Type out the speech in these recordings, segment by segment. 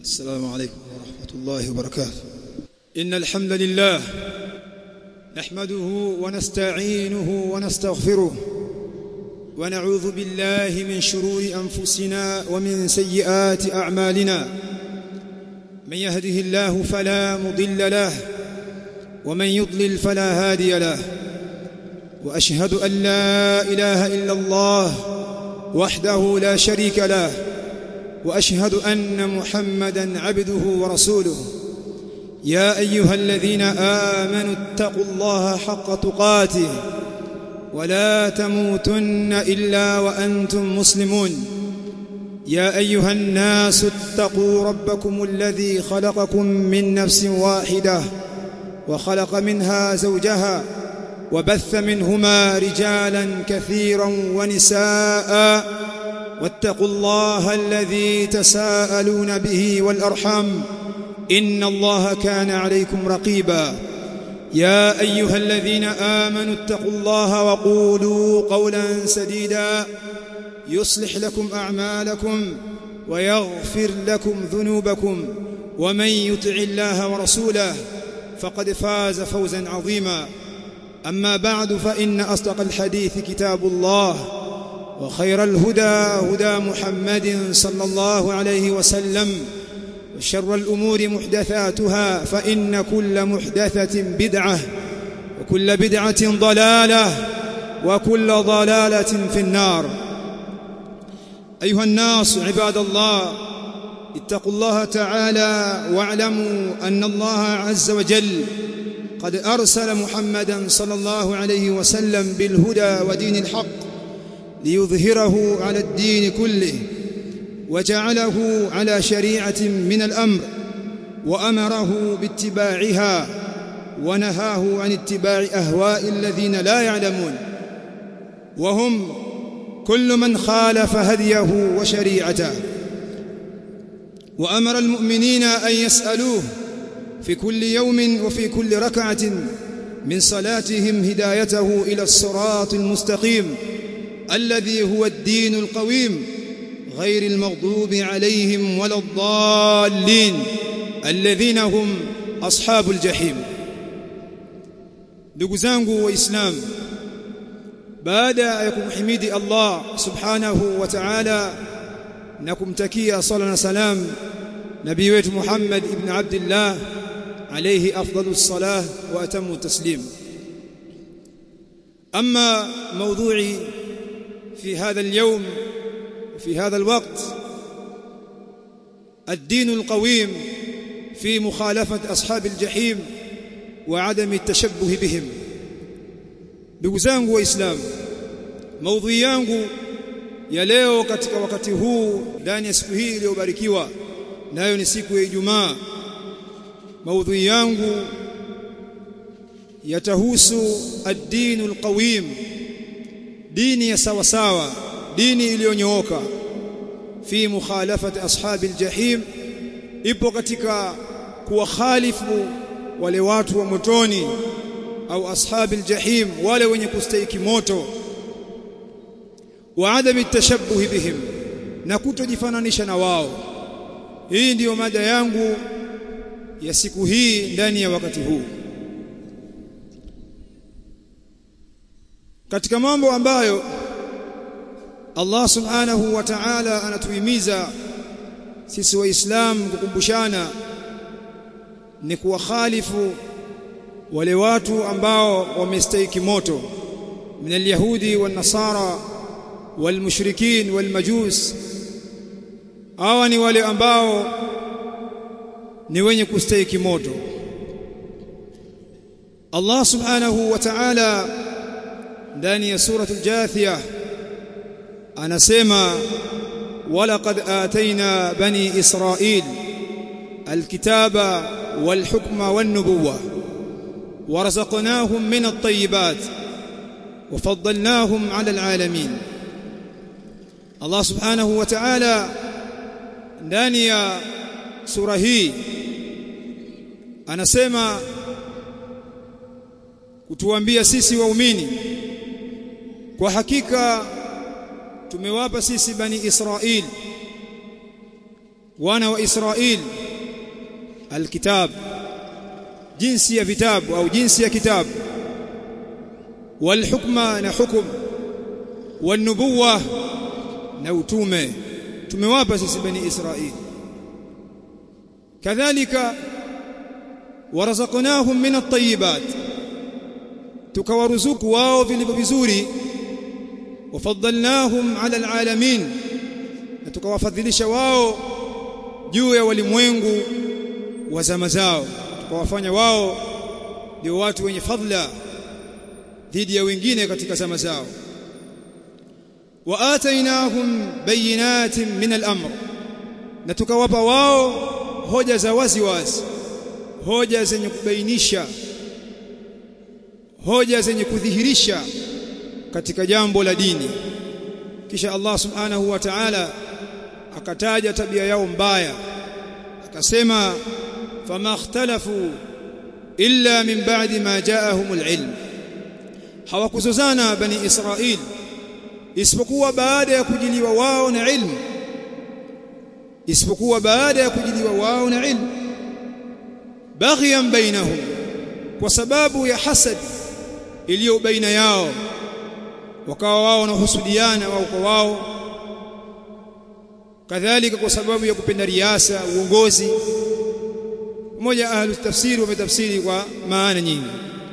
السلام عليكم ورحمة الله وبركاته إن الحمد لله نحمده ونستعينه ونستغفره ونعوذ بالله من شرور أنفسنا ومن سيئات أعمالنا من يهده الله فلا مضل له ومن يضلل فلا هادي له وأشهد أن لا إله إلا الله وحده لا شريك له واشهد ان محمدا عبده ورسوله يا ايها الذين امنوا اتقوا الله حق تقاته ولا تموتن الا وانتم مسلمون يا ايها الناس اتقوا ربكم الذي خلقكم من نفس واحده وخلق منها زوجها وبث منهما رجالا كثيرا ونساء واتقوا الله الذي تساءلون به والارحام ان الله كان عليكم رقيبا يا ايها الذين امنوا اتقوا الله وقولوا قولا سديدا يصلح لكم اعمالكم ويغفر لكم ذنوبكم ومن يطع الله ورسوله فقد فاز فوزا عظيما اما بعد فان اصدق الحديث كتاب الله وخير الهدى هدى محمد صلى الله عليه وسلم وشر الأمور محدثاتها فإن كل محدثة بدعة وكل بدعة ضلالة وكل ضلالة في النار أيها الناس عباد الله اتقوا الله تعالى واعلموا أن الله عز وجل قد أرسل محمدا صلى الله عليه وسلم بالهدى ودين الحق ليظهره على الدين كله وجعله على شريعة من الأمر وأمره باتباعها ونهاه عن اتباع أهواء الذين لا يعلمون وهم كل من خالف هديه وشريعته وأمر المؤمنين أن يسألوه في كل يوم وفي كل ركعة من صلاتهم هدايته إلى الصراط المستقيم الذي هو الدين القويم غير المغضوب عليهم ولا الضالين الذين هم أصحاب الجحيم ndugu zangu waislamu baada ya kumhimidi Allah subhanahu wa ta'ala na kumtakia sala na salam nabii wetu Muhammad ibn Abdullah alayhi afdalus salah wa atamu taslim amma mawdu'i في هذا اليوم في هذا الوقت الدين القويم في مخالفة أصحاب الجحيم وعدم التشبه بهم ndugu zangu waislamu maudhui yangu ya leo katika wakati huu ndani ya siku hii iliyobarikiwa nayo ni siku ya Ijumaa maudhui yangu yatahusu ad-dinul qawim dini ya sawa sawa dini iliyonyooka fi mukhalafati ashabil jahim ipo katika kuwakhalifu wale watu wa motoni au ashabil jahim wale wenye kustahiki moto wa adami tashabbuh bihim na kutojifananisha na wao hii ndiyo mada yangu ya siku hii ndani ya wakati huu katika mambo ambayo Allah subhanahu wa ta'ala anatuhimiza sisi waislamu kukumbushana ni kuwakhalifu wale watu ambao wamestahiki moto min alyahudi wan nasara wal mushrikin wal majus hawa ni wale ambao ni wenye kustahiki moto Allah subhanahu wa ta'ala ndani ya surah al-Jathiyah anasema walaqad ataina bani israil alkitaba walhukma wan-nubuwwa warazaqnahum min at-tayyibat وفضلناهم على العالمين الله سبحانه وتعالى ndani ya sura hii anasema kutuambia sisi waumini kwa hakika tumewapa sisi bani Israil wana wa Israeli alkitab jinsi ya vitabu au jinsi ya kitabu walhukma na hukum wanubuwa na utume tumewapa sisi bani Israeli kadhalika warazaqnahum min at-tayyibat tukawaruzuku wao vilivyo vizuri wafaddalnahum ala alalamin na tukawafadhilisha wao juu ya walimwengu wa zama zao tukawafanya wao ndio watu wenye fadhila dhidi ya wengine katika zama zao wa atainahum bayinatin min al-amr na tukawapa wao hoja za wazi wazi hoja zenye kubainisha hoja zenye kudhihirisha katika jambo la dini kisha Allah subhanahu wa ta'ala akataja tabia yao mbaya akasema fama ikhtalafu illa min ba'di ma ja'ahumul ilm hawakuzozana bani Israil isipokuwa baada ya kujiliwa wao na ilmu isipokuwa baada ya kujiliwa wao na ilmu baghiyan bainahum kwa sababu ya hasad iliyo baina yao wakawa wao wanahusudiana wao kwa wao kadhalika kwa sababu ya kupenda riasa uongozi mmoja ahlu tafsiri wametafsiri kwa maana nyingi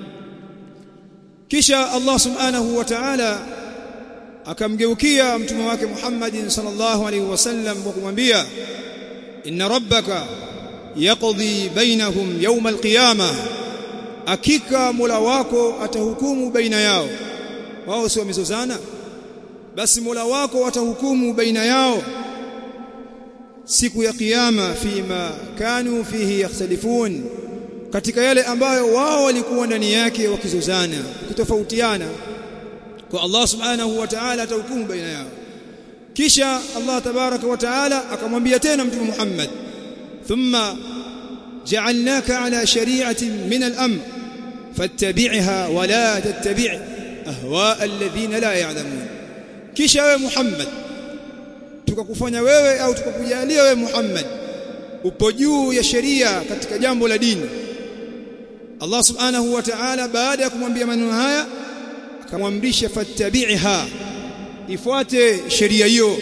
kisha Allah subhanahu wa ta'ala akamgeukia mtume wake Muhammad sallallahu alaihi wasallam kwa kumwambia inna rabbaka yaqdi bainahum yawm alqiyama hakika Mola wako atahukumu baina yao wao si wamezozana basi Mola wako atahukumu baina yao siku ya kiyama fima kanu fihi yakhtalifun katika yale ambayo wao walikuwa ndani yake wakizozana wakitofautiana kwa Allah subhanahu wa ta'ala atahukumu baina yao kisha Allah tabaraka wa ta'ala akamwambia tena mtume Muhammad thumma ja'alnaka ala shari'atin min al-amr fattabi'ha wa la tattabi' ahwa alladhina la ya'lamun kisha wewe Muhammad tukakufanya wewe au tukakujalia wewe Muhammad upo juu ya sheria katika jambo la dini Allah subhanahu wa ta'ala baada ya kumwambia maneno haya akamwamrisha fattabi'ha ifuate sheria hiyo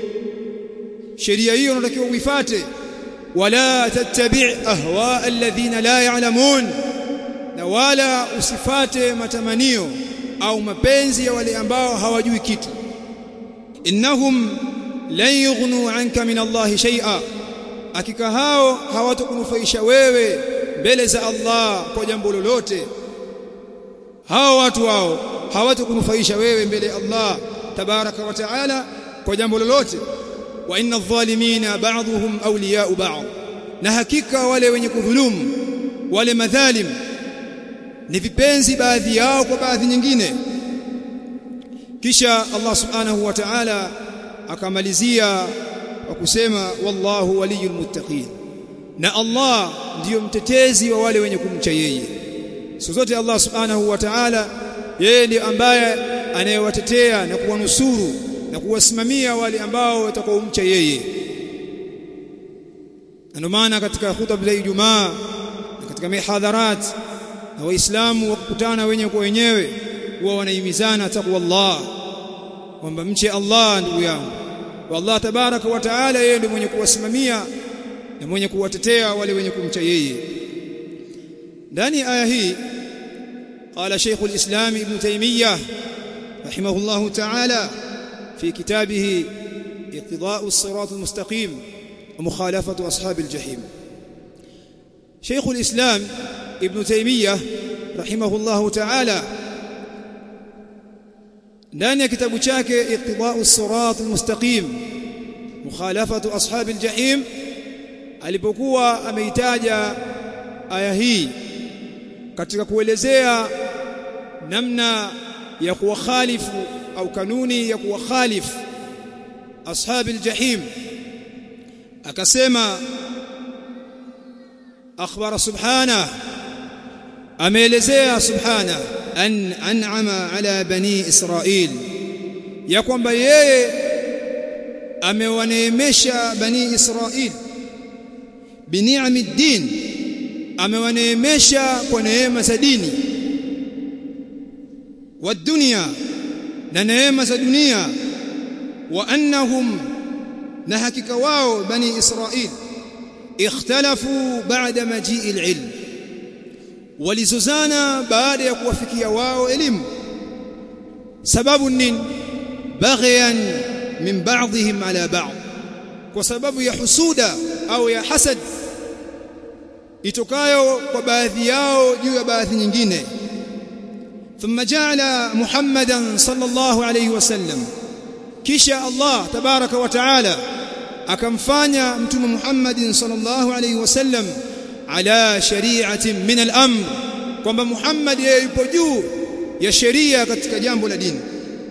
sheria hiyo unatakiwa uifuate wala tattabi' ahwa alladhina la ya'lamun na wala usifate matamanio au mapenzi ya wale ambao hawajui kitu innahum lan yughnu anka min Allah shay'a hakika hao hawatakunufaisha wewe mbele za Allah kwa jambo lolote hao watu hao hawatakunufaisha wewe mbele ya Allah tabaraka wa taala kwa jambo lolote wa inna adh-dhalimina ba'dhuhum awliya'u ba'd na hakika wale wenye kudhulumu wale madhalim ni vipenzi baadhi yao kwa baadhi nyingine kisha Allah subhanahu wa ta'ala akamalizia kwa kusema wallahu waliyul muttaqin na Allah ndiyo mtetezi wa wale wenye kumcha yeye siku zote Allah subhanahu wa ta'ala yeye ndiye ambaye anayewatetea na kuwanusuru na kuwasimamia wale ambao watakaomcha yeye ndio maana katika khutba za Ijumaa na katika mihadharat na waislamu wakutana wenye kwa wenyewe huwa wanahimizana takwa Allah kwamba mche Allah ndugu yangu wallah tabaraka wa taala yeye ndiye mwenye kuwasimamia na mwenye kuwatetea wale wenye kumcha yeye ndani aya hii قال شيخ الإسلام ابن تيمية رحمه الله تعالى في كتابه اقتضاء الصراط المستقيم ومخالفة أصحاب الجحيم شيخ الإسلام ابن تيمية رحمه الله تعالى ndani ya kitabu chake iqtida'u sirat almustaqim mukhalafatu ashab aljahim alipokuwa ameitaja aya hii katika kuelezea namna ya kuwakhalifu au kanuni ya kuwakhalifu ashab aljahim akasema akhbara subhanahu ameelezea subhanahu an an'ama ala bani israil ya kwamba yeye amewaneemesha bani israil bini'ami din amewaneemesha kwa neema za dini wa dunia na neema za dunia wa annahum na hakika wao bani israil ikhtalafu baada majii alilm walizozana baada ya kuwafikia wao elimu sababu nini baghyan min ba'dihim ala ba'd kwa sababu ya husuda au ya hasad itokayo kwa baadhi yao juu ya baadhi nyingine ثم جعل محمدا صلى الله عليه وسلم kisha Allah tabaraka wa taala akamfanya mtume Muhammad sallallahu alayhi wasallam ala shari'atin min al-amr kwamba Muhammad yeye yupo juu ya sheria katika jambo la dini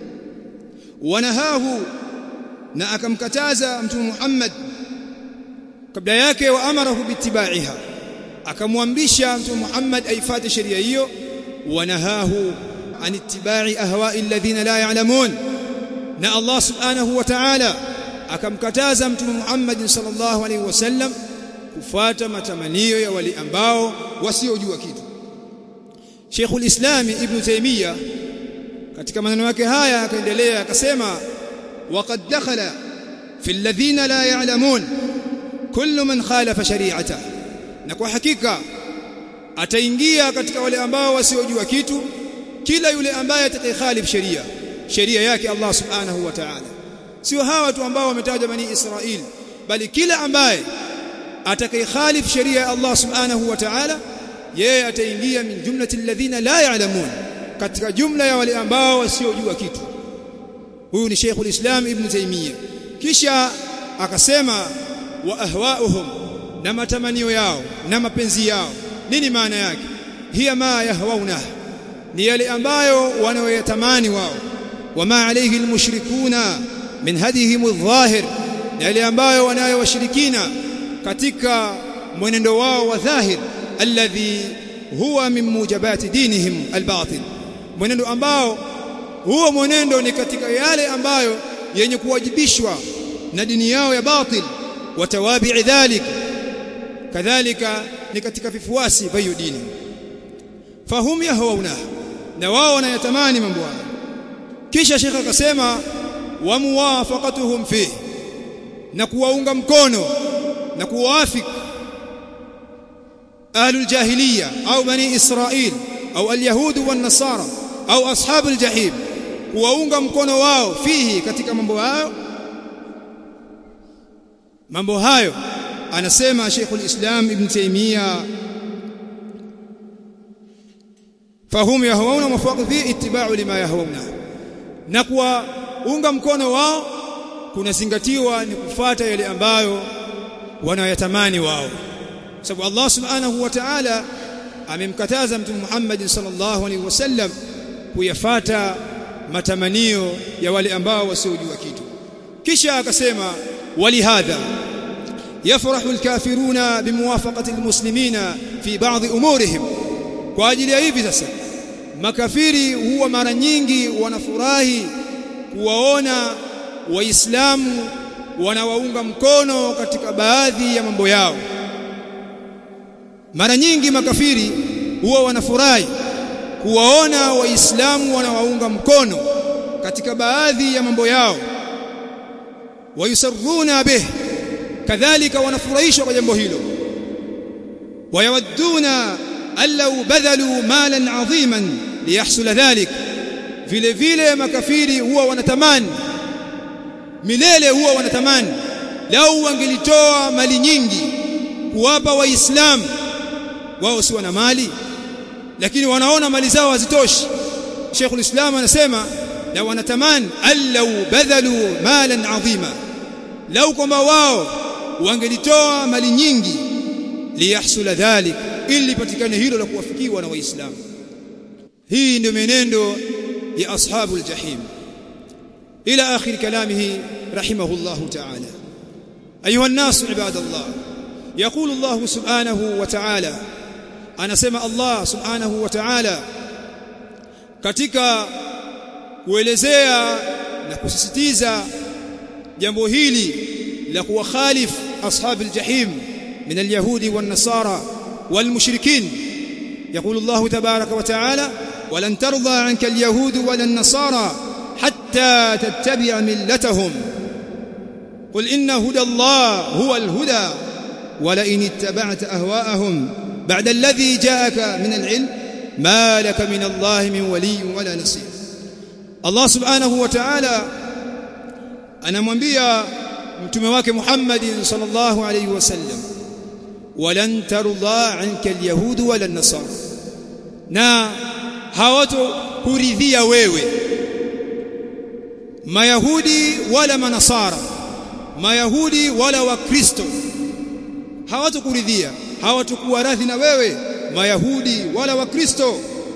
wanahahu na akamkataza mtume Muhammad kabla yake wa amarahu bitibaiha akamwamrisha mtume Muhammad aifuate sheria hiyo wanahahu an ittiba'i ahwa'i alladhina la ya'lamun na Allah subhanahu wa ta'ala akamkataza mtume Muhammad sallallahu alaihi wasallam kufuata matamanio ya wale ambao wasiojua kitu Sheikhul Islam Ibn Taymiyyah katika maneno yake haya akaendelea akasema waqad dakhala fi alladhina la ya'lamun kullu man khalafa shari'ata na kwa hakika ataingia katika wale ambao wasiojua kitu kila yule ambaye atakayekhalif sheria sheria yake Allah subhanahu wa ta'ala sio hawa tu ambao wametajwa bani Israil bali kila ambaye atakayekhalif sheria ya Allah subhanahu wa ta'ala yeye ataingia min jumlati alladhina la ya'lamun katika jumla ya wale ambao wasiojua kitu huyu ni Sheikhul Islam Ibn Taymiyyah kisha akasema wa ahwa'uhum na matamanio yao na mapenzi yao nini maana yake hiya ma yahwauna ni yale ambayo wanayoyatamani wao wama alayhi almushrikuna min hadihim adh-dhahir yale ambayo wanayo washirikina katika mwenendo wao wa dhahir alladhi huwa min mujabati dinihim albatil mwenendo ambao huo mwenendo ni katika yale ambayo yenye kuwajibishwa na dini yao ya batil watawabi dhalik kadhalika ni katika vifuasi vya hiyo dini fahum yahwauna na wao wanayatamani mambo haya kisha shekha akasema wa muwafaqatuhum fi na kuwaunga mkono na kuwaafik ahlul jahiliya au bani israil au alyahud wan nasara au ashabul jahim kuwaunga mkono wao fihi katika mambo hayo mambo hayo anasema Sheikhul Islam Ibn Taymiyyah fahum yahwauna mafaqu fi ittiba'u lima yahwauna na kuwaunga mkono wao kunazingatiwa ni kufuata yale ambayo wanayatamani wao sababu Allah subhanahu wa ta'ala amemkataza mtume Muhammad sallallahu alaihi wasallam kuyafata matamanio ya wale ambao wasiojua kitu kisha akasema walihadha يفرح الكافرون بموافقة المسلمين في بعض أمورهم kwa ajili ya hivi sasa makafiri huwa mara nyingi wanafurahi kuwaona waislamu wanawaunga mkono katika baadhi ya mambo yao mara nyingi makafiri huwa wanafurahi kuwaona waislamu wanawaunga mkono katika baadhi ya mambo yao wayusarruna bih kadhalika wanafurahishwa kwa jambo hilo wayawadduna allau badhalu malan adhiman liyahsula dhalik vile vile makafiri huwa wanatamani milele huwa wanatamani lau wangelitoa mali nyingi kuwapa waislamu wao si wana mali lakini wanaona mali zao hazitoshi Sheikhul Islam anasema la wanatamani allau badhalu malan adhima lau kwamba wao wangelitoa mali nyingi liyahsula dhalik ili patikane hilo la kuwafikiwa na waislamu hii ndio menendo ya ashabul jahim ila akhir kalamihi rahimahullah ta'ala ayuha an-nas ibadallah يقول الله سبحانه وتعالى anasema Allah subhanahu wa ta'ala katika kuelezea na kusisitiza jambo hili la kuwakhalif ashabil jahim من اليهود والنصارى والمشركين يقول الله تبارك وتعالى ولن ترضى عنك اليهود ولا النصارى حتى تتبع ملتهم قل إن هدى الله هو الهدى ولئن اتبعت أهواءهم بعد الذي جاءك من العلم ما لك من الله من ولي ولا نصير الله سبحانه وتعالى anamwambia mtume wake Muhammad sallallahu alayhi wasallam walan tarda anka alyahud wala an-nasara na hawato kuridhia wewe mayahudi wala manasara mayahudi wala wakristo hawatokuridhia hawatakuwa radhi na wewe mayahudi wala wakristo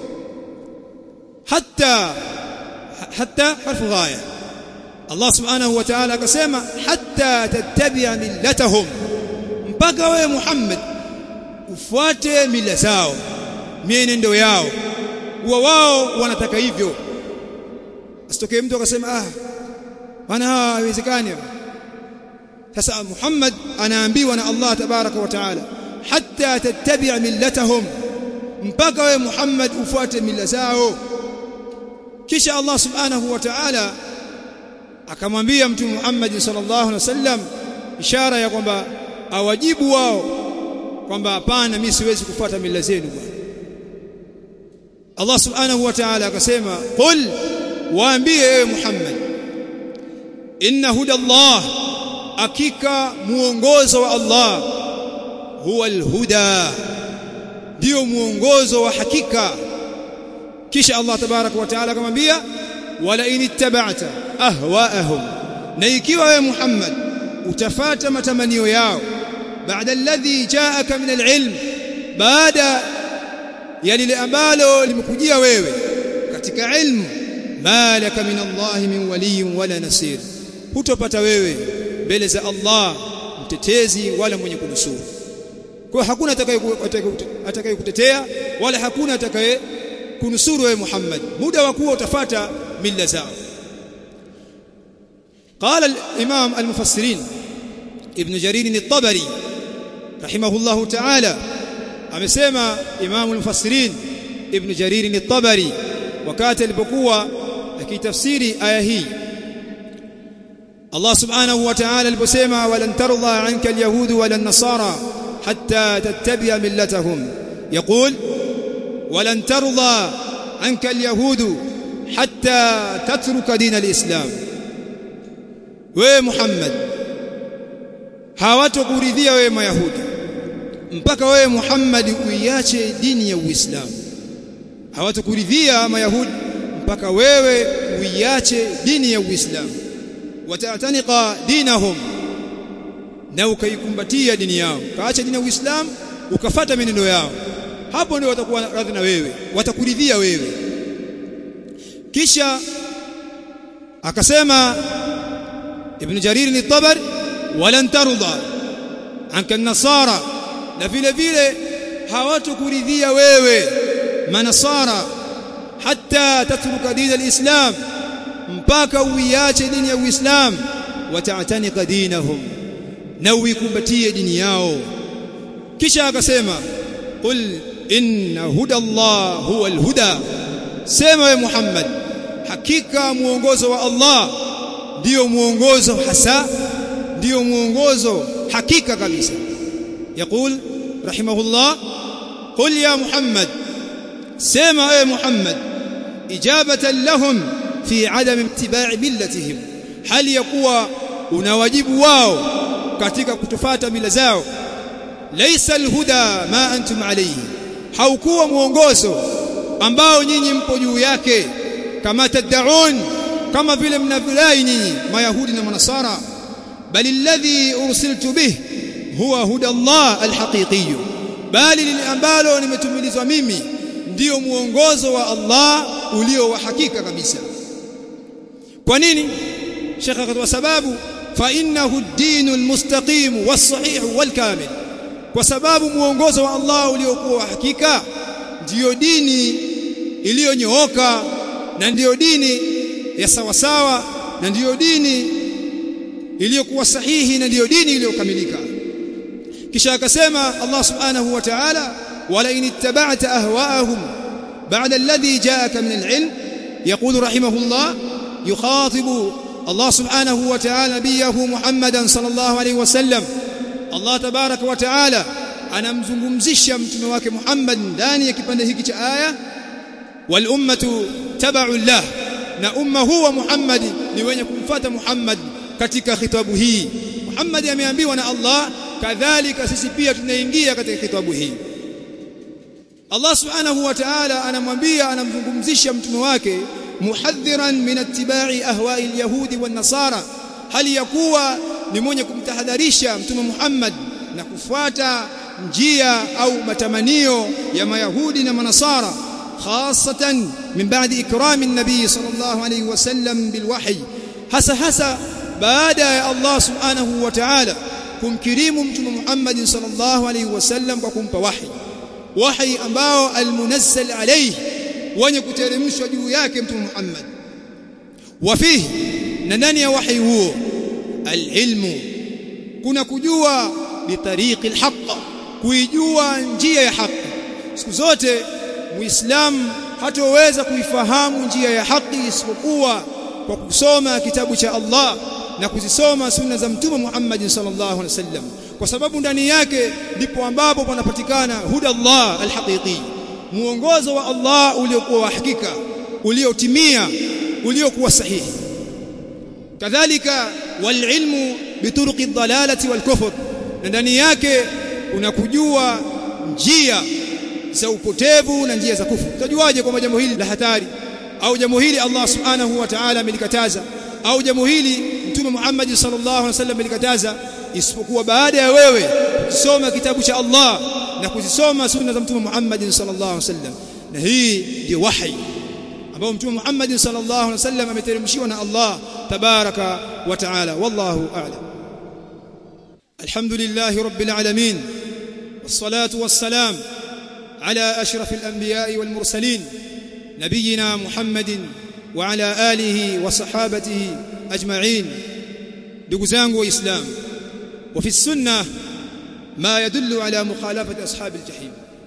hatta hatta harfu ghaya Allah subhanahu wa ta'ala akasema hatta tattabi'a millatahum mpaka wewe Muhammad ufuate mila zao mienendo yao huwa wao wanataka hivyo asitokee mtu akasema ah bana haiwezekani sasa Muhammad anaambiwa na Allah tabaraka wa taala hatta tattabi'a millatahum mpaka wewe Muhammad ufuate mila zao kisha Allah subhanahu wa ta'ala akamwambia mtume Muhammad sallallahu alaihi wasallam ishara ya kwamba awajibu wao kwamba hapana mimi siwezi kufuata mila zenu bwana Allah subhanahu wa ta'ala akasema qul waambie ewe Muhammad inna huda Allah hakika muongozo wa Allah huwa alhuda ndio muongozo wa hakika kisha Allah tabarak wa taala akamwambia wala in ittaba'ta ahwa'ahum na ikiwa wewe Muhammad utafata matamanio yao baada alladhi ja'aka min alilm baada ya lile ambalo limekujia wewe katika ilmu malaka min Allah min waliyin wala nasir hutopata wewe mbele za Allah mtetezi wala mwenye kunusuru kwa hakuna atakaye kutetea wala hakuna atakaye kunusuru wewe Muhammad muda wa kuwa utafata mila zao قال الإمام المفسرين ابن جرير الطبري رحمه الله تعالى amesema Imam al-Mufassirin Ibn Jarir al-Tabari wakati alipokuwa akitafsiri aya hii Allah subhanahu wa ta'ala aliposema walan tarda anka al-yahud wala an-nasara hatta tattabi'a millatahum يقول ولن ترضى عنك اليهود حتى تترك دين الإسلام ومحمد hawatokuridhia wewe mayahudi mpaka wewe Muhammad uiache dini ya Uislamu hawatokuridhia mayahudi mpaka wewe uiache dini ya Uislamu watatanika dinahum na ukaikumbatia dini yao kaacha dini ya Uislamu ukafata menendo yao hapo ndio watakuwa radhi na wewe watakuridhia wewe kisha akasema ibn Jarir ni Tabari walan tarda anka an-nasara na vile vile hawatokuridhia wewe manasara hatta tatruka dini al-islam mpaka uiache dini ya uislam wata'tanika dinahum na uikumbatie dini yao kisha akasema qul inna huda Allah huwa al-huda sema we Muhammad hakika muongozo wa Allah ndio muongozo hasa ndio muongozo hakika kabisa يقول رحمه الله قل يا محمد سمع يا محمد إجابة لهم في عدم اتباع ملتهم هل يقوى unawajibu wao katika kutufuata mila zao laysa alhuda ma antum alayhi haukuwa muongozo ambao nyinyi mpo juu yake kama tad'un kama vile mnavyodai nyinyi mayahudi na manasara bali alladhi ursiltu bih huwa huda Allah alhaqiqi bali lile ambalo nimetumilizwa mimi ndio muongozo wa Allah ulio wa hakika kabisa kwa nini Sheikh akatoa sababu fa innahu ad-din al-mustaqim was-sahih wal-kamil kwa sababu muongozo wa Allah uliokuwa wa hakika ndiyo dini iliyonyooka na ndiyo dini ya sawasawa na ndiyo dini iliyokuwa sahihi na ndiyo dini iliyokamilika kisha akasema Allah subhanahu wa ta'ala wala in ittaba'ta ahwa'ahum ba'da alladhi ja'aka min al-'ilm yaqulu rahimahullah yukhatibu Allah subhanahu wa ta'ala nabiyahu Muhammadan sallallahu alayhi wasallam Allah tabaraka wa ta'ala anamzungumzisha mtume wake Muhammad ndani ya kipande hiki cha aya wal ummatu tabau lah na umma huwa Muhammad ni wenye kumfuata Muhammad katika khitabu hii Muhammad ameambiwa na Allah kadhalika sisi pia tunaingia katika khitabu hii Allah subhanahu wa ta'ala anamwambia anamzungumzisha mtume wake muhadhiran min ittiba'i ahwa'i al-yahudi wan-nasara hali yakuwa ni mwenye kumtahadharisha mtume Muhammad na kufuata njia au matamanio ya mayahudi na manasara khasatan min ba'di ikrami an-nabi sallallahu alayhi wasallam bilwahy hasa hasa baada ya Allah subhanahu wa ta'ala kumkirimu mtume Muhammad sallallahu alayhi wasallam kwa kumpa wahi wahi ambao almunazzal alayhi wenye kuteremshwa juu yake mtume Muhammad wafihi na ndani ya wahi huo alilmu kuna kujua bitariqi alhaq kuijua njia ya haki siku zote muislamu hatoweza kuifahamu njia ya haki isipokuwa kwa kusoma kitabu cha Allah na kuzisoma sunna za mtume Muhammad sallallahu alaihi wasallam kwa sababu ndani yake ndipo ambapo panapatikana huda Allah alhaqiqi muongozo wa Allah uliokuwa wa hakika uliotimia uliokuwa sahihi kadhalika walilmu bituruqi dhalalati walkufr na ndani yake unakujua njia za upotevu na njia za kufuru utajuaje kwamba jambo hili la hatari au jambo hili Allah subhanahu wa ta'ala amelikataza au jambo hili mtume Muhammad sallallahu alaihi wasallam amelikataza isipokuwa baada ya wewe kusoma kitabu cha Allah na kuzisoma sunna za mtume Muhammad sallallahu alaihi wasallam na hii ndio wahi ambao mtume Muhammad sallallahu alaihi wasallam ameteremshiwa na Allah tabaraka wa taala wallahu a'lam alhamdulillahi rabbil alamin wassalatu wassalam على أشرف الأنبياء والمرسلين نبينا محمد وعلى آله وصحابته أجمعين دقزان وإسلام وفي السنة ما يدل على مخالفة أصحاب الجحيم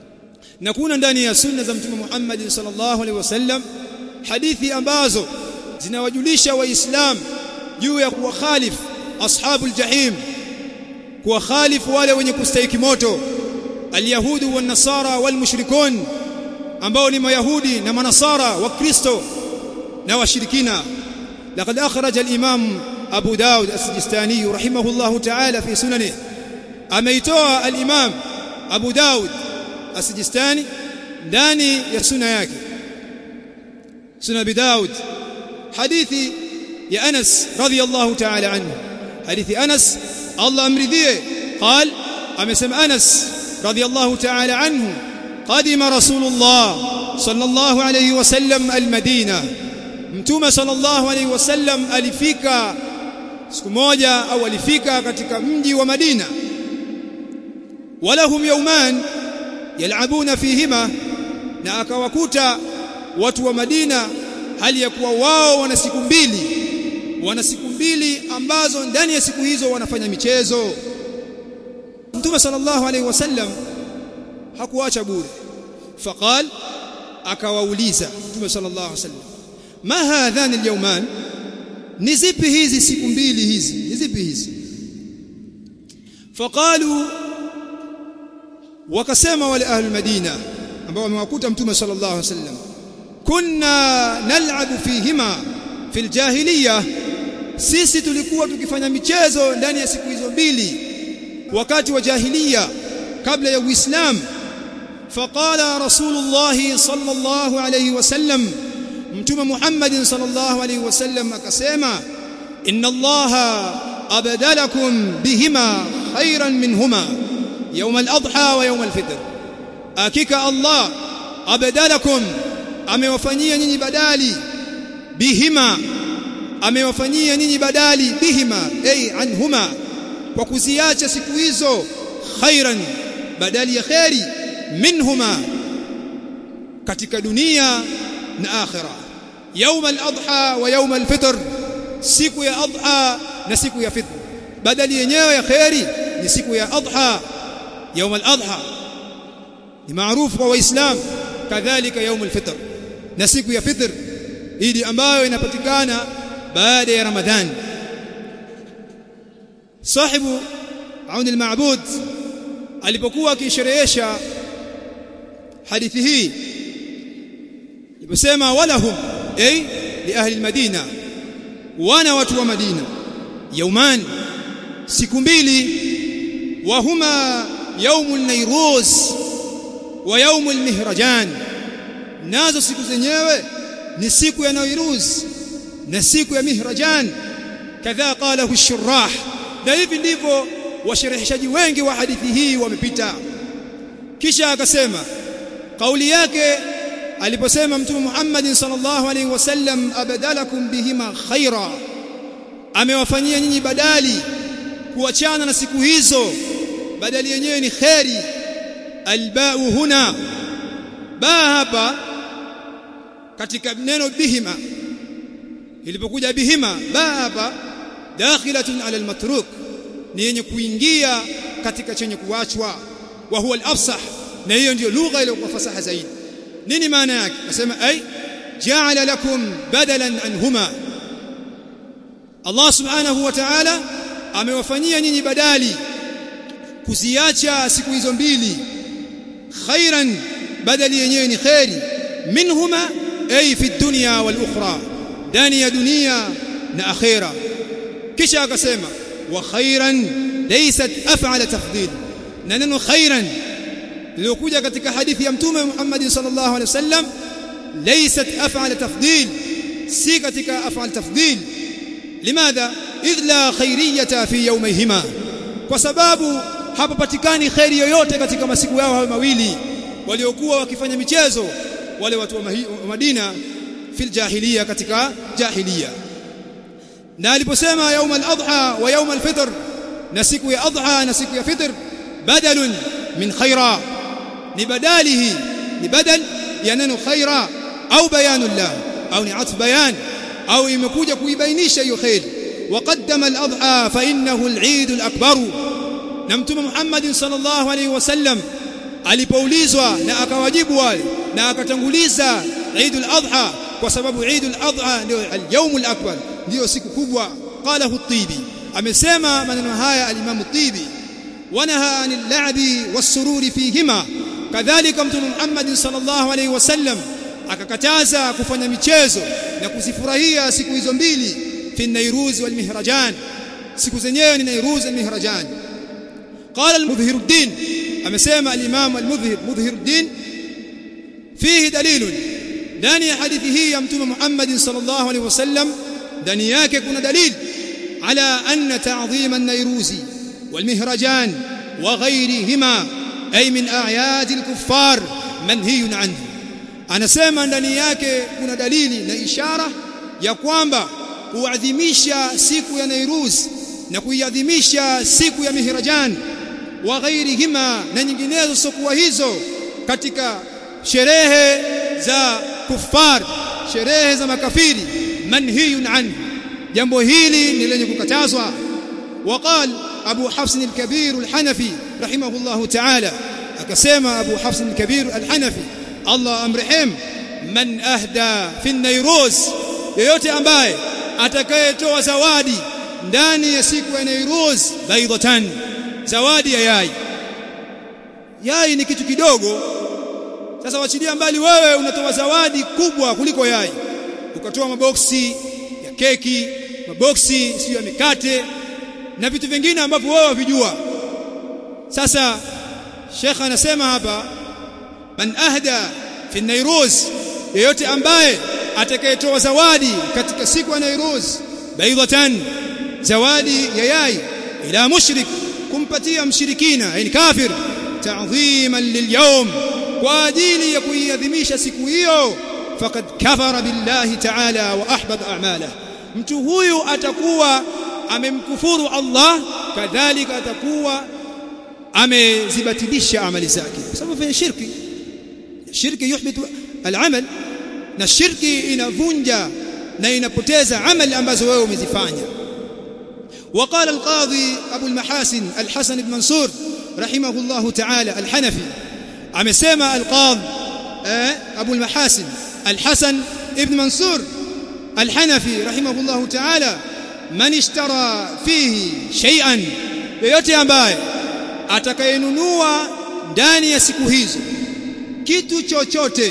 نكون ndani sunna za mtume Muhammad sallallahu alaihi wasallam hadithi ambazo zinawajulisha waislam juu ya kuwakhalif ashabul jahim kuwakhalif wale wenye kustahiki moto اليهود والنصارى والمشركون ambao ni mayahudi na manasara wa kristo na washirikina laqad akhraj al-imam abu daud as-sijistani rahimahullah ta'ala fi sunanihi ameitoa al-imam abu daud as-sijistani ndani ya sunna yake sunna bi daud hadithi ya anas radiyallahu ta'ala anhu hadithi anas allah amridhie قال amesema anas رضي الله تعالى عنه قدم رسول الله صلى الله عليه وسلم المدينة mtume sallallahu alayhi wasallam alifika siku moja au alifika katika mji wa Madina walahum yawman yalabuna fihima na akawakuta watu wa Madina hali ya kuwa wao wana siku mbili wana siku mbili ambazo ndani ya siku hizo wanafanya michezo Mtume sallallahu alaihi wasallam hakuacha bure faqal akawauliza Mtume sallallahu alaihi wasallam ma hadhan alyawman ni zipi hizi siku mbili hizi ni zipi hizi faqalu wakasema wale ahli madina ambao wamewakuta Mtume sallallahu alaihi wasallam kunna nal'abu fihima fil jahiliya sisi tulikuwa tukifanya michezo ndani ya siku hizo mbili wakati wa jahiliya kabla ya uislamu faqala rasulullah sallallahu alayhi wasallam mtume muhammad sallallahu alayhi wasallam akasema inna allaha abdalakum bihima khairan minhuma yawm al-adha wa yawm al-fitr hakika allah abdalakum amewafanyia nyinyi badali bihima amewafanyia nyinyi badali bihima ay anhuma kwa kuziacha siku hizo khairan badali ya khairi minhuma katika dunia na akhira يوم الاضحى ويوم الفطر siku ya adha na siku ya fitr badali yenyewe ya khairi ni siku ya adha يوم الأضحى ni maarufu kwa waislamu kadhalika yaumul fitr na siku ya fitr idi ambayo inapatikana baada ya ramadhani sahibu aun al-ma'bud alipokuwa akisherehesha hadithi hii aliposema walahum ay li ahli al-madina wana watu wa madina yauman siku mbili wa huma yaumul nairuz wa yaumul mihrajan nazo siku zenyewe ni siku ya nairuz na siku ya mihrajan kadhaa qalahu ash-shurah na hivi ndivyo washereheshaji wengi wa hadithi hii wamepita kisha akasema kauli yake aliposema mtume Muhammad sallallahu alaihi wasallam abadalakum bihima khaira amewafanyia nyinyi badali kuachana na siku hizo badali yenyewe ni khairi albau huna ba hapa katika neno bihima ilipokuja bihima ba hapa dakhilatun ala almatruk ni yenye kuingia katika chenye kuachwa wa huwa al-afsah na hiyo ndio lugha iliyokuwa fasaha zaidi nini maana yake nasema ay ja'ala lakum badalan anhuma Allah subhanahu wa ta'ala amewafanyia nyinyi badali kuziacha siku hizo mbili khairan badali yenyewe ni khairi minhuma ay fi dunya wal ukhra ndani ya dunia na akhira kisha akasema wa khairan laysat af'ala tafdhil na neno khairan liliokuja katika hadithi ya mtume Muhammad sallallahu alaihi wasallam laysat af'ala tafdhil si katika af'al tafdhil limadha idh la khairiyata fi yawmayhima kwa sababu hapapatikani khairi yoyote katika masiku yao hayo mawili waliokuwa wakifanya michezo wale watu wa Madina fil jahiliya katika jahiliya na aliposema yaum al-adha wa yaum al-fitr na siku ya adha na siku ya fitr badalun min khaira ni badalihi ni badal ya neno khaira au bayanun la au ni atf bayan au imekuja kuibainisha hiyo khair وقدم الاضحى فانه العيد الاكبر na mtume Muhammad sallallahu alaihi wasallam alipoulizwa na akawajibu wale na akatanguliza Eidul Adha kwa sababu Eidul Adha ndio al-yawmul akbar ndio siku kubwa qalahu at-Tibi amesema maneno haya al-Imam at-Tibi wanaha anil la'bi was-sururi fihima kadhalika mtume Muhammad sallallahu alaihi wasallam akakataza kufanya michezo na kuzifurahia siku hizo mbili fi nairuz wal mihrajan siku zenyewe ni nairuz wal mihrajan قال المظهر الدين amesema al-Imam al-Mudhhir Mudhhir الدين فيه دليل ndani ya hadithi hii ya mtume Muhammad sallallahu alaihi wasallam ndani yake kuna dalil ala anna ta'dhim an-nayruzi wal-mihrajan wa ghayrihima ay min a'yad al-kuffar manhiyun anhu anasema ndani yake kuna dalili na ishara ya kwamba kuadhimisha siku ya Nairuz na kuiadhimisha siku ya Mihrajan wa ghairihima na nyinginezo sokuwa hizo katika sherehe za kufar sherehe za makafiri manhiyun anhu jambo hili ni lenye kukatazwa وقال ابو حفص الكبير الحنفي رحمه الله تعالى akasema abu hafs al-kabir al-hanafi Allah amrehemu man ahda fi nairuz yeyote ambaye atakayetoa zawadi ndani ya siku ya nairuz baydatan zawadi ya yai yai ni kitu kidogo sasa wachilia mbali wewe unatoa zawadi kubwa kuliko yai ukatoa maboksi ya keki maboksi sio ya mikate na vitu vingine ambavyo wewe wavijua sasa Sheikh anasema hapa man ahda fi nairuz yeyote ambaye atakayetoa zawadi katika siku ya nairuz baydatan zawadi ya yai ila mushrik kumpatia mshirikina yani kafir ta'dhiman lilyawm kwa ajili ya kuiadhimisha siku hiyo faqad kafara billahi ta'ala wa ahbata a'malahu mtu huyu atakuwa amemkufuru Allah kadhalika atakuwa amezibatilisha amali zake kwa sababu fanya shirki shirki yuhbitu al-amal na shirki inavunja na inapoteza amali ambazo wewe umezifanya وقال القاضي ابو المحاسن الحسن بن منصور rahimahullahu ta'ala al-Hanafi amesema al-Qadhi Abu al-Mahasin al-Hasan ibn Mansur al-Hanafi rahimahullahu ta'ala man ishtara fihi shay'an yoyote ambaye atakayenunua ndani ya siku hizo kitu chochote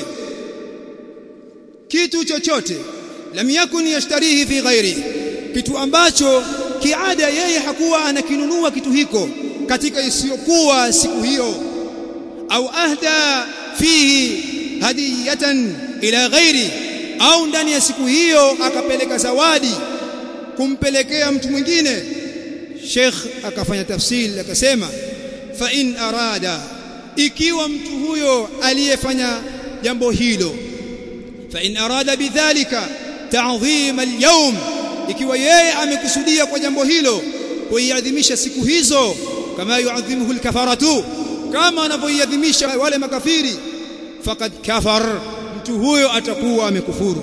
kitu chochote lam yakun yashtarihi fi ghairi kitu ambacho kiada yeye hakuwa anakinunua kitu hiko katika isiyokuwa siku hiyo au ahda fihi hadiyatan ila ghairi au ndani ya siku hiyo akapeleka zawadi kumpelekea mtu mwingine Sheikh akafanya tafsiri akasema fa in arada ikiwa mtu huyo aliyefanya jambo hilo fa in arada bidhalika ta'dhim al-yawm ikiwa yeye amekusudia kwa jambo hilo kuiadhimisha siku hizo kama yuadhimuhu al-kafaratu kama anavyoiadhimisha wale makafiri faqad kafar mtu huyo atakuwa amekufuru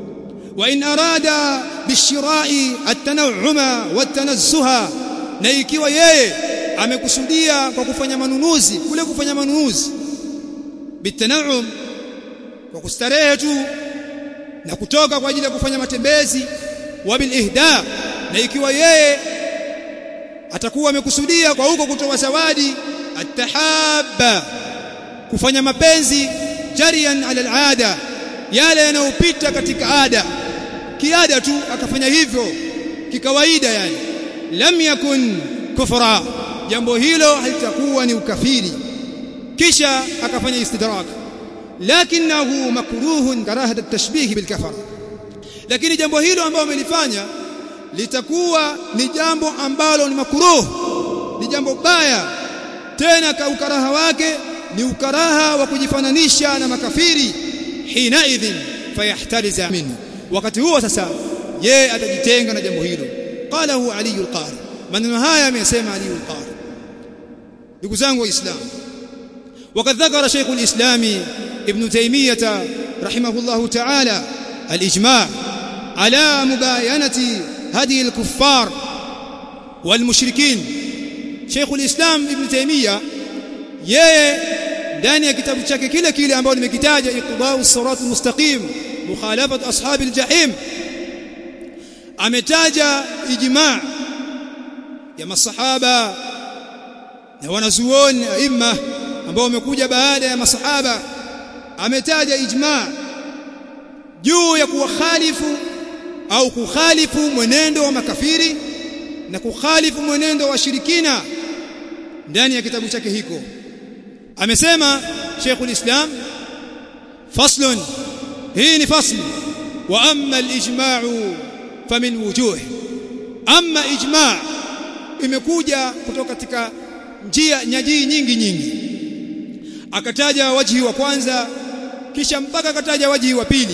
wa in arada bishira'i at-tanawwuma wat-tanazzuha na ikiwa yeye amekusudia kwa kufanya manunuzi kule kufanya manunuzi bitanawum kwa kustarehe tu na kutoka kwa ajili ya kufanya matembezi wa bil ihda na ikiwa yeye atakuwa amekusudia kwa huko kutoa zawadi atahabba kufanya mapenzi jarian ala alada yale yanayopita katika ada kiada tu akafanya hivyo kikawaida yani lam yakun kufra jambo hilo halitakuwa ni ukafiri kisha akafanya istidrak lakinahu makruhun karahat at-tashbih bil kafara lakini jambo hilo ambalo amelifanya litakuwa ni jambo ambalo ni makruh ni jambo baya tena ka ukaraha wake ni ukaraha wa kujifananisha na makafiri hina idhin fayahtariza minhu wakati huo sasa yeye atajitenga na jambo hilo qalahu ali al-qari maneno haya amesema ali al-qari ndugu zangu waislamu وقد ذكر شيخ الإسلام ابن تيمية رحمه الله تعالى الإجماع على مباينة هدي الكفار والمشركين شيخ الإسلام ابن تيمية yeye ndani ya kitabu chake kile kile ambacho nimekitaja iqtidau sirat almustaqim mukhalafat ashab aljahim ametaja ijma ya masahaba na wanazuoni aima ambao wamekuja baada ya masahaba ametaja ijma juu ya kuwakhalifu au kukhalifu mwenendo wa makafiri na kukhalifu mwenendo wa shirikina ndani ya kitabu chake hiko amesema Sheikhul Islam faslun hii ni fasl wa amma al-ijma'u famin wujuh amma ijma' imekuja kutoka katika njia nyajii nyingi nyingi akataja wajhi wa kwanza kisha mpaka akataja wajhi wa pili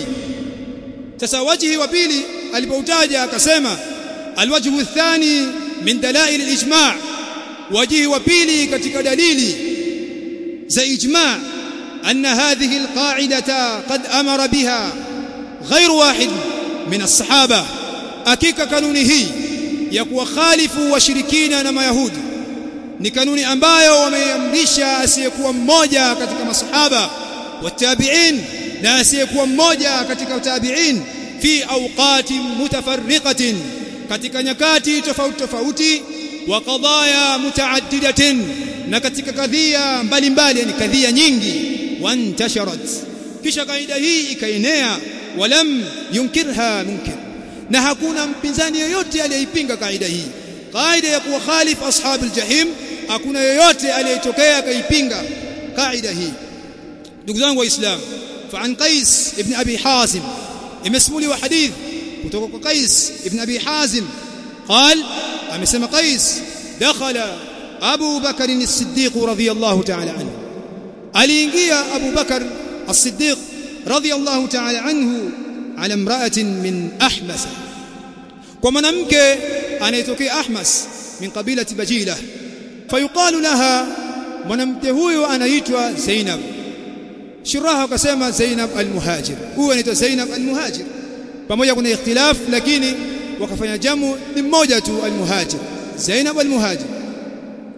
sasa wajhi wa pili alipoutaja akasema alwajhu athani min dalail al-ijma' wajhi wa pili katika dalili za ijma' anna hadhihi alqa'idata qad amara biha غير واحد من الصحابه hakika kanuni hii ya kuwakhalifu washirikina na mayahudi ni kanuni ambayo wameamrisha asiyekuwa mmoja katika masahaba watabi'in na asiyekuwa mmoja katika tabi'in fi awqati mutafarriqatin katika nyakati tofauti tofauti wa qadaya mutaaddidatin na katika kadhia mbalimbali yani kadhia nyingi wantasharat kisha kaida hii ikaenea walam yunkirha munkir na hakuna mpinzani yoyote aliyeipinga kaida hii kaida ya kuwa khalif ashab aljahim hakuna yoyote aliyetokea akaipinga kaida hii ndugu zangu waislamu fa an qais ibn abi hazim imesmuliwa hadith kutoka kwa qais ibn abi hazim قال amesema qais dakhala abu bakr as-siddiq radiyallahu ta'ala anhu aliingia abu bakr as-siddiq radiyallahu ta'ala anhu ala imra'atin min ahmas kwa mwanamke anayetokea ahmas min kabilati bajila fayuqalu laha mwanamke huyo anaitwa zainab shiraha akasema zainab almuhajir huyo anaitwa zainab almuhajir pamoja kuna ikhtilaf lakini wakafanya jamu ni mmoja tu almuhajir zainab almuhajir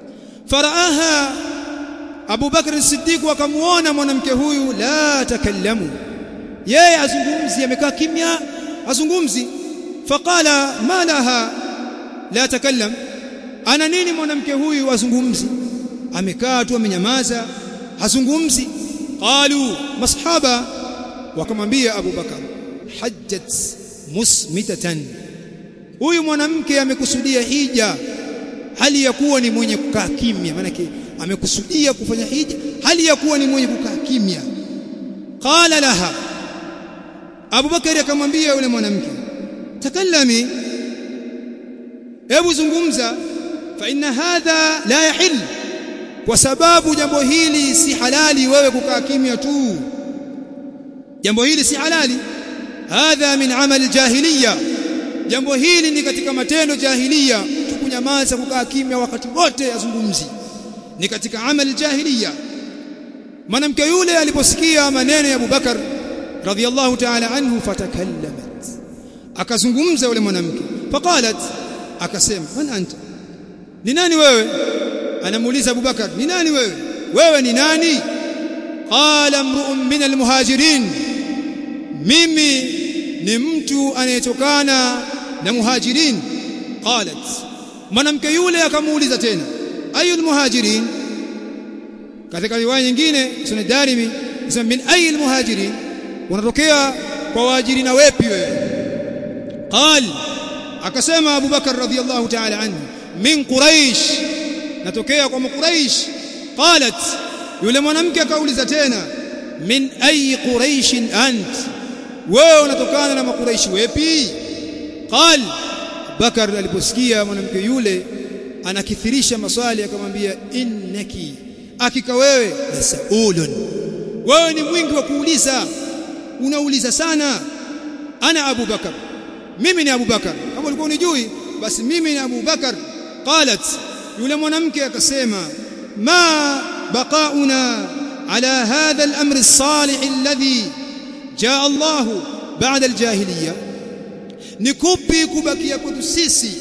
faraaha Abu Bakr as-Siddiq akamuona mwanamke huyu la takallamu yeye azungumzi amekaa kimya azungumzi faqala ma laha la takallam ana nini mwanamke huyu azungumzi amekaa tu amenyamaza hazungumzi qalu masahaba wakamwambia Abu Bakar hajjat musmitatan huyu mwanamke amekusudia hija hali ya kuwa ni mwenye kukaa kimya maana amekusudia kufanya hija hali ya kuwa ni mwenye kukaa kimya qala laha Abu Bakari akamwambia yule mwanamke takallami hebu zungumza fa inna hadha la yahil kwa sababu jambo hili si halali wewe kukaa kimya tu jambo hili si halali hadha min amali jahiliya jambo hili ni katika matendo jahiliya mtu kunyamaza kukaa kimya wakati wote azungumzi ni katika amali jahiliya mwanamke yule aliposikia maneno ya Abubakar radhiyallahu ta'ala anhu fatakallamat akazungumza yule mwanamke faqalat akasema man anta ni nani wewe anamuuliza Abubakar ni nani wewe wewe ni nani qala mru'un min almuhajirin mimi ni mtu anayetokana na muhajirin qalat mwanamke yule akamuuliza tena ayul muhajirin katika riwaya nyingine sunan darimi sema min ayil muhajirin unatokea kwa waajirina wepi wewe qal akasema Abu Bakar radhiyallahu ta'ala anhu min quraish natokea kwa quraish qalat yule mwanamke akauliza tena min ayi quraish ant wewe unatokana na makuraishi wepi qal Bakar aliposikia mwanamke yule anakithirisha maswali akamwambia innaki hakika wewe lasaulun wewe ni mwingi wa kuuliza unauliza sana ana Abu Bakar mimi ni Abu Bakar kama ulikuwa unijui basi mimi ni Abu Bakar qalat yule mwanamke akasema ma baqauna ala hadha al-amr as-salih alladhi jaa Allah ba'da al-jahiliyya ni kupi kubakia kwetu sisi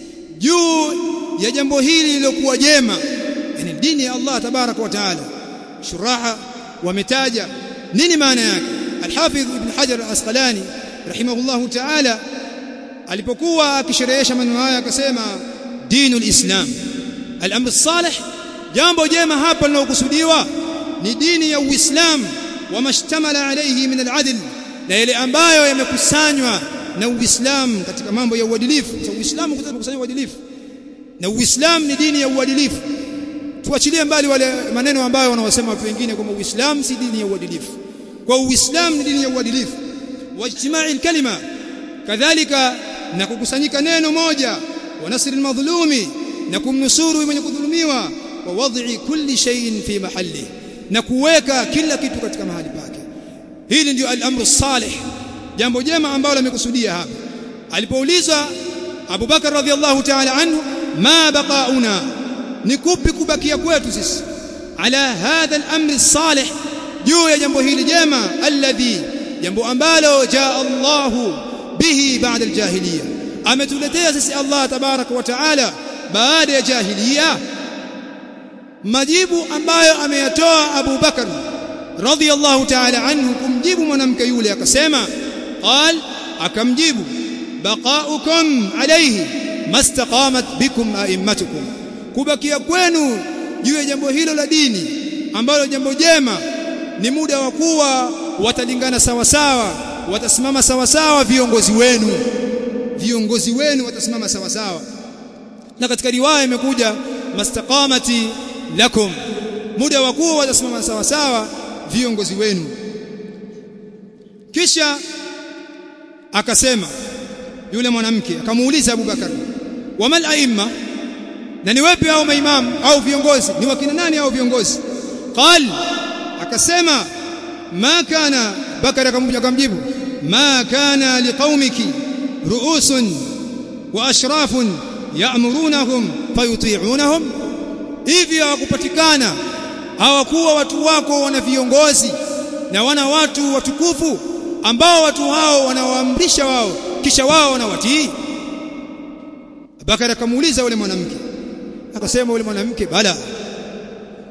juu ya jambo hili lilokuwa jema yani dini ya Allah tabaraka wa taala shuraha wametaja nini maana yake al-Hafidh Ibn Hajar al-Asqalani rahimahullahu ta'ala alipokuwa akisherehesha maneno haya akasema dinul islam al-amr salih jambo jema hapa linalokusudiwa ni dini ya uislamu wamashtamala alayhi min al-adl na yale ambayo yamekusanywa na uislamu katika mambo ya uadilifu kwa uislamu kukusanya uadilifu na uislamu ni dini ya uadilifu tuachilie mbali wale maneno ambayo wanaosema watu wengine kwamba uislamu si dini ya uadilifu kwa uislamu ni dini ya uadilifu wajtimai kalima kadhalika na kukusanyika neno moja wa nasri almadhlumi na kumnusuru mwenye kudhulumiwa wa wad'i kulli shay'in fi mahalli na kuweka kila kitu katika mahali pake hili ndio al-amru salih jambo jema ambalo amekusudia hapa alipoulizwa Abu Bakar radhiallahu ta'ala anhu ma baqauna ni kupi kubakia kwetu sisi ala hadha al-amri salih juu ya jambo hili jema alladhi jambo ambalo jaa Allahu bihi ba'da al-jahiliya ametuletea sisi Allah tabaraka wa taala baada ya jahiliya majibu ambayo ameyatoa Abu Bakar radhiyallahu ta'ala anhu kumjibu mwanamke yule akasema qal akamjibu baqaukum alayhi mastaqamat bikum a'immatukum kubakia kwenu juu ya jambo hilo la dini ambalo jambo jema ni muda wa kuwa watalingana sawa sawa watasimama sawa sawa viongozi wenu viongozi wenu watasimama sawa sawa na katika riwaya imekuja mastaqamati lakum muda wa kuwa watasimama sawa sawa viongozi wenu kisha akasema yule mwanamke akamuuliza Abu Bakar wamal aimma na ni wapi hao maimamu au viongozi ni wakina nani hao viongozi qal akasema ma kana Bakar akamjibu ma kana liqaumiki ru'usun wa ashrafun ya'murunahum fayuti'unahum hivi hawakupatikana hawakuwa watu wako wana viongozi na wana watu watukufu ambao watu hao wanawaamrisha wao kisha wao wanawatii Bakara akamuuliza yule mwanamke akasema yule mwanamke bala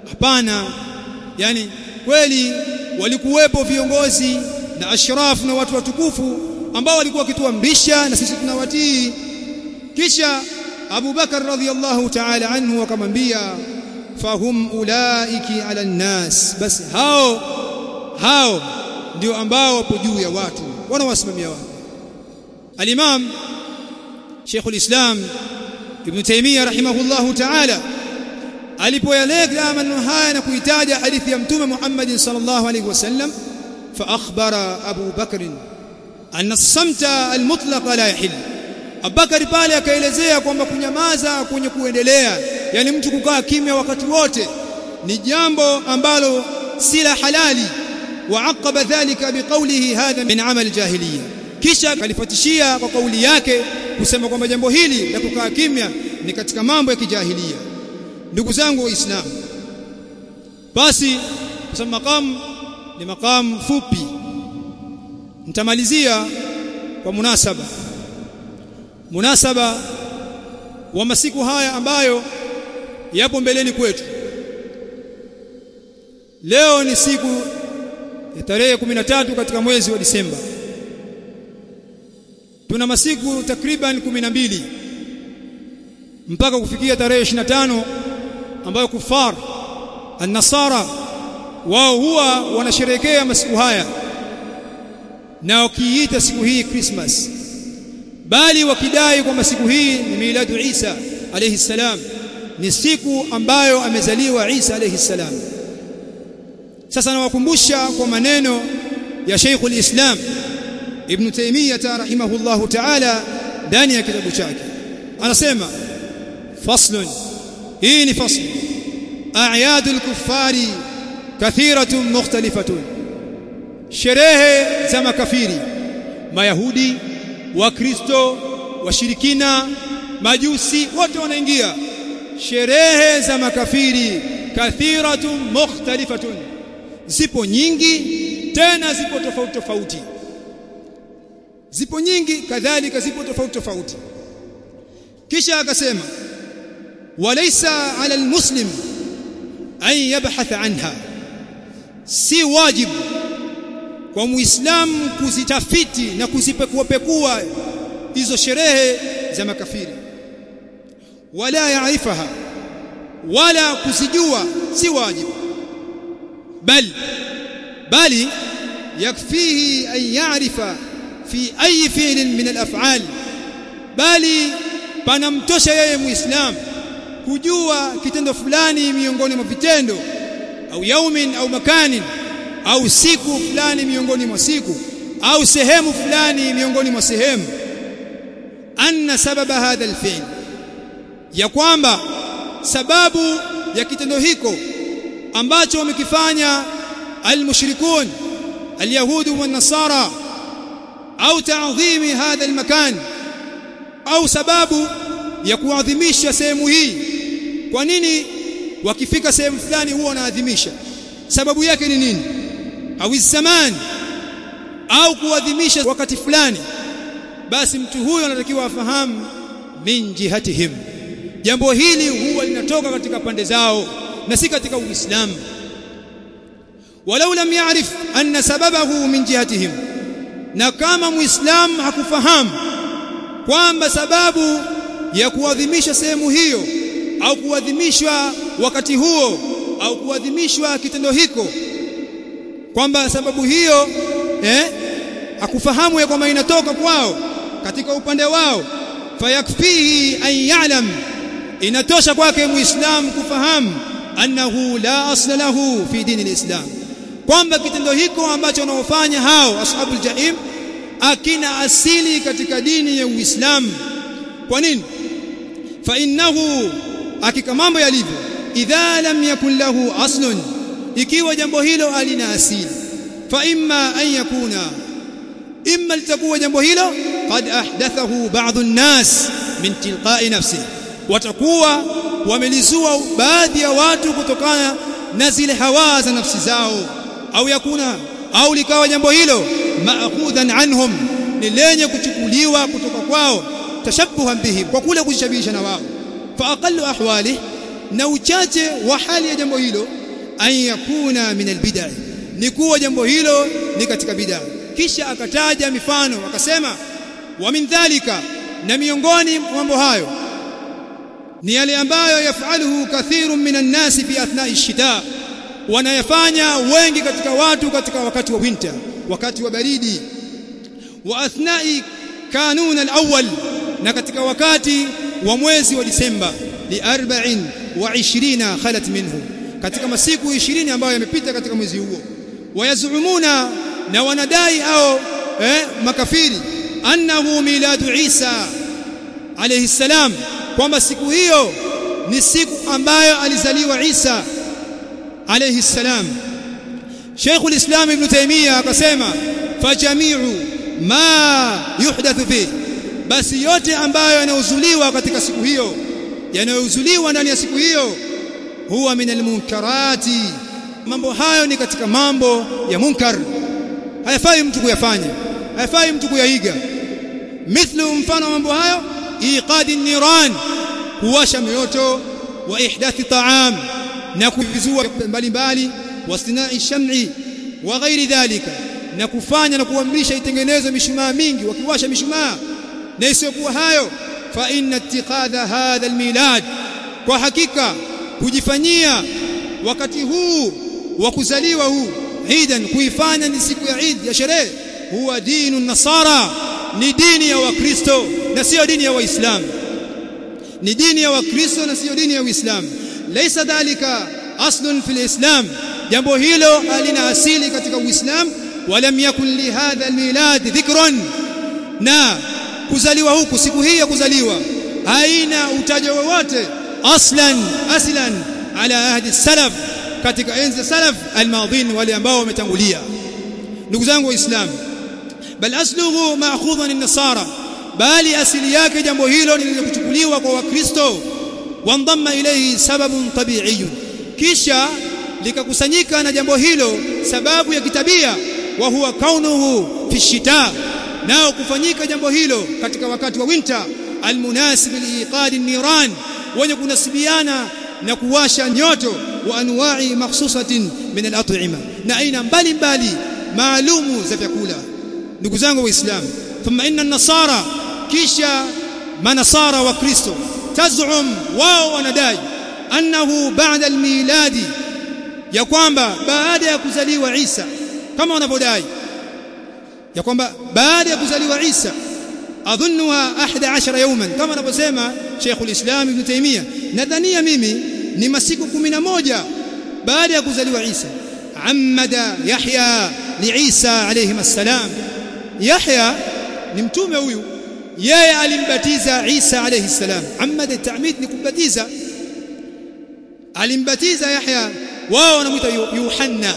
hapana yani kweli walikuwepo viongozi na ashraf na watu watukufu ambao walikuwa wakituamrisha na sisi tunawatii kisha Abu Bakar radhiyallahu ta'ala anhu akamwambia fahum ulaiki ala nnas basi hao hao ndio ambao wapo juu ya watu wanawasimamia watu al-Imam Sheikh al-Islam Ibn Taymiyyah rahimahullahu ta'ala alipoyaleta maneno haya na kuitaja hadithi ya Mtume Muhammad sallallahu alaihi wasallam fa akhbara Abu Bakr anna as-samta al-mutlaq la yahill Abubakar pale akaelezea kwamba kunyamaza kwenye kuendelea yani mtu kukaa kimya wakati wote ni jambo ambalo si la halali wa aqaba dhalika biqawlihi hadha min amal jahiliya kisha kalifatishia kwa kauli yake kusema kwamba jambo hili la kukaa kimya ni katika mambo ya kijahilia ndugu zangu waislamu basi kwa maqam ni maqam fupi nitamalizia kwa munasaba munasaba wa masiku haya ambayo yapo mbeleni kwetu leo ni siku ya tarehe 13 katika mwezi wa Disemba tuna masiku takriban 12 mpaka kufikia tarehe 25 ambayo kufar an-nasara wao huwa wanasherehekea masiku haya na wakiita siku hii Christmas bali wakidai kwamba siku hii ni miladu Isa alayhi salam ni siku ambayo amezaliwa Isa alayhi salam sasa nawakumbusha kwa maneno ya Sheikh al-Islam Ibn Taymiyyah rahimahullahu ta'ala ndani ya kitabu chake anasema faslun hii ni fasl a'yadul kuffari kathiratun mukhtalifatun sherehe za makafiri mayahudi wakristo washirikina majusi wote wanaingia sherehe za makafiri kathiratun mukhtalifatun zipo nyingi tena zipo tofauti tofauti zipo nyingi kadhalika zipo tofauti tofauti kisha akasema walaysa ala almuslim an yabhath anha si wajibu kwa muislamu kuzitafiti na kuzipekua hizo sherehe za makafiri wala yaarifaha wala kuzijua si wajibu bal bali yakfihi an ya'rifa fi ayi fi'lin min al-af'al bali panamtosha yeye muislam kujua kitendo fulani miongoni mwa vitendo au yaumin au makanin au siku fulani miongoni mwa siku au sehemu fulani miongoni mwa sehemu anna sababa hadha alfi'l ya kwamba sababu ya kitendo hiko ambacho wamekifanya almushrikun alyahudi wa nasara au ta'dhimi hadha almakan au sababu ya kuadhimisha sehemu hii kwa nini wakifika sehemu fulani huwa wanaadhimisha sababu yake ni nini au zaman au kuadhimisha wakati fulani basi mtu huyo anatakiwa afahamu min jihatihim jambo hili huwa linatoka katika pande zao na si katika uislamu walau lam ya'rif anna sababahu min jihatihim na kama muislam hakufahamu kwamba sababu ya kuadhimisha sehemu hiyo au kuadhimishwa wakati huo au kuadhimishwa kitendo hiko kwamba sababu hiyo eh hakufahamu ya kwamba inatoka kwao katika upande wao fayakfihi an ya'lam inatosha kwake muislam kufahamu annahu la asla lahu fi dini alislam kwamba kitendo hiko ambacho wanaofanya hao ashabul jahim akina asili katika dini ya Uislamu kwa nini fa innahu hakika mambo yalivyo idha lam yakun lahu aslun ikiwa jambo hilo alina asili fa imma an yakuna imma litakuwa jambo hilo qad ahdathahu ba'd an-nas min tilqa'i nafsihi watakuwa wamelizua baadhi ya watu kutokana na zile hawa za nafsi zao au yakuna au likawa jambo hilo ma'khudhan anhum ni lenye kuchukuliwa kutoka kwao tashabbuhan bihim kwa kule kujishabihisha na wao fa aqallu ahwali na uchache wa hali ya jambo hilo an yakuna min albid'a ni kuwa jambo hilo ni katika bid'a kisha akataja mifano akasema wa min dhalika na miongoni mwa mambo hayo ni yale ambayo yafaluhu kathirun minan nasi fi athna'i shita wanayafanya wengi katika watu katika wakati wa winter wakati wa baridi wa athna'i kanun al-awwal na katika wakati wa mwezi wa Disemba li 24 khalat minhu katika masiku 20 ambayo yamepita katika mwezi huo wayazumuna na wanadai au eh, makafiri annahu miladu Isa alayhi salam kwamba siku hiyo ni siku ambayo alizaliwa Isa alayhi salam Sheikh al-Islam Ibn Taymiyyah akasema fajami'u ma yuhdathu fi basi yote ambayo yanayozuliwa katika siku hiyo yanayozuliwa ndani ya siku hiyo huwa min almunkarati mambo hayo ni katika mambo ya munkar hayafai mtu kuyafanya hayafai mtu kuyaiga mithlu mfano mambo hayo iqadi niran kuwasha mioto wa ihdathi ta'am na kuvizua mbalimbali wastinai sham'i wa ghairi dhalika na kufanya na kuamrisha itengenezwe mishumaa mingi wakiwasha mishumaa na isiyokuwa hayo fa inna ittiqadha hadha almilad kwa hakika kujifanyia wakati huu wa kuzaliwa huu idan kuifanya ni siku ya Eid ya sherehe huwa dinu nasara ni dini ya wakristo na sio dini ya waislamu ni dini ya wakristo na sio dini ya uislamu laysa dhalika aslun fil islam jambo hilo halina asili katika uislamu walam yakun li hadha almilad dhikrun na kuzaliwa huku siku hii ya kuzaliwa haina utajo wowote aslan aslan ala ahdi salaf katika enzi salaf almadhin wale ambao wametangulia ndugu zangu waislamu bal asluhu ma'khudhan an-nasara bali asili yake jambo hilo lililokuchukuliwa kwa wakristo wandamma ilayhi sababun tabi'iyyun kisha likakusanyika na jambo hilo sababu ya kitabia wa huwa kaunuhu fi shita nao kufanyika jambo hilo katika wakati wa winter almunasib liiqad an-niran wenye kunasibiana na kuwasha nyoto wa anwa'i makhsusatin min al-at'ima na aina mbalimbali maalumu za vyakula ndugu zangu waislamu thumma inna an-nasara kisha manasara wa kristo tazum wao wanadai annahu ba'da al-miladi ya kwamba baada ya kuzaliwa Isa kama wanavyodai ya kwamba baada ya kuzaliwa Isa adhunnuha 11 yawman kama anavyosema Sheikh al-Islam Ibn Taymiyyah nadhania mimi ni masiku 11 baada ya kuzaliwa Isa ammada Yahya li Isa alayhi assalam Yahya ni mtume huyu yeye alimbatiza Isa alayhi salam ammada ta'mid ni kumbatiza alimbatiza Yahya wao wanamuita Yohana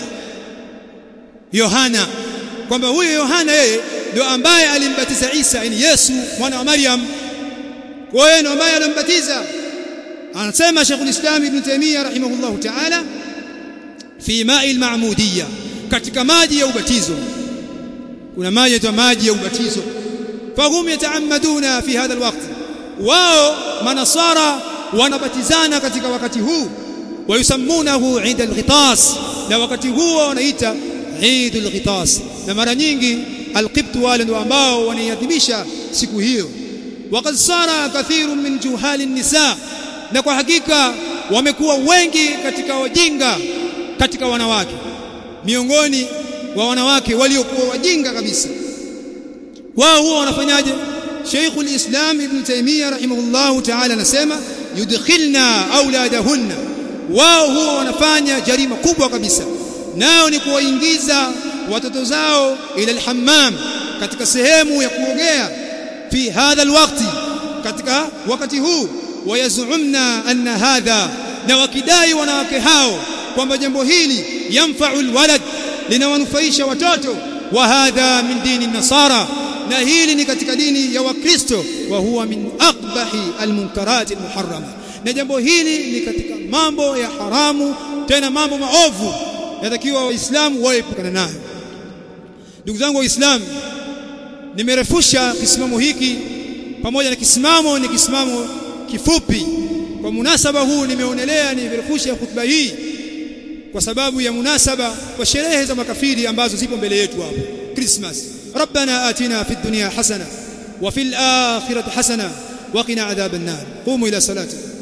Yohana kwamba huyo Yohana yeye ndio ambaye alimbatiza Isa ni Yesu mwana wa Maryam kwa hiyo ndio ambaye alimbatiza anasema Sheikh al-Islam Ibn Taymiyyah rahimahullah ta'ala fi ma'i al-ma'mudiyya katika maji ya ubatizo kuna maji yaitwa maji ya ubatizo fahum yata'ammaduna fi hadha al-waqt wao manasara wanabatizana katika wakati huu wayusammunahu 'inda al-ghitas na wakati huo wanaita Eid al-Ghitas na mara nyingi al-Qibt wale ndio ambao wanaiadhimisha siku hiyo waqad sara kathirun min juhali nisa na kwa hakika wamekuwa wengi katika wajinga katika wanawake miongoni wa wanawake waliokuwa wajinga kabisa wao huwa wanafanyaje Sheikh al-Islam Ibn Taymiyyah rahimahullahu ta'ala anasema yudkhilna auladahunna wao huwa wanafanya jarima kubwa kabisa nao ni kuwaingiza watoto zao ila alhammam katika sehemu ya kuogea fi hadha alwaqti katika wakati huu wayazumna anna hadha na wakidai wanawake hao kwamba jambo hili yanfa'u alwalad linawanufaisha watoto wa hadha min dini nasara na hili ni katika dini ya wakristo wa huwa min aqbahi almunkarat almuharrama na jambo hili ni katika mambo ya haramu tena mambo maovu yatakiwa waislamu waepukana nayo ndugu zangu waislamu nimerefusha kisimamo hiki pamoja na kisimamo ni kisimamo kifupi kwa munasaba huu nimeonelea nivirefushe khutba hii kwa sababu ya munasaba kwa sherehe za makafiri ambazo zipo mbele yetu hapo Christmas ربنا آتنا في الدنيا حسنة وفي الآخرة حسنة وقنا عذاب النار قوموا إلى صلاتكم